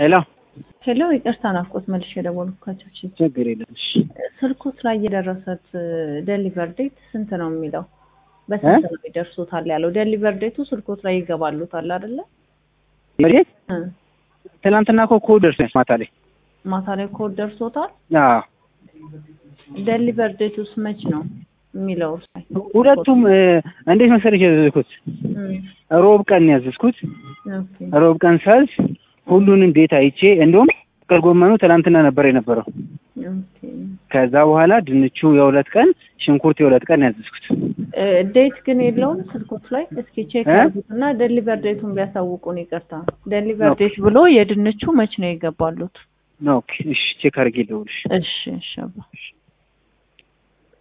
ሄሎ ሄሎ ይቅርታ ናፍቆት መልሼ የደወልኩላቸው ችግር የለም። እሺ ስልኮት ላይ የደረሰት ደሊቨር ዴት ስንት ነው የሚለው በስንት ነው ይደርሱታል ያለው ደሊቨር ዴቱ ስልኮት ላይ ይገባሉታል አይደለ መሬት እ ትናንትና እኮ ኮድ ደርሶኝ ማታ ላይ ማታ ላይ ኮድ ደርሶታል አዎ ደሊቨር ዴቱስ መች ነው የሚለው ላይ ሁለቱም እ፣ እንዴት መሰለሽ ያዘዝኩት እም፣ ሮብ ቀን ነው ያዘዝኩት ኦኬ ሮብ ቀን ሳዝ ሁሉንም ቤት አይቼ እንደውም ጥቅል ጎመኑ ትናንትና ነበር የነበረው ኦኬ ከዛ በኋላ ድንቹ የሁለት ቀን ሽንኩርት የሁለት ቀን ያዘዝኩት እ፣ ዴት ግን የለውም ስልኮት ላይ እስኪ ቼክ እ? አድርጉትና ደሊቨር ዴቱን ቢያሳውቁን ይቅርታ ደሊቨር ኦኬ። ዴት ብሎ የድንቹ መች ነው ይገባሉት ኦኬ እሺ ቼክ አድርጌ ልደውልሽ እሺ እሺ አባ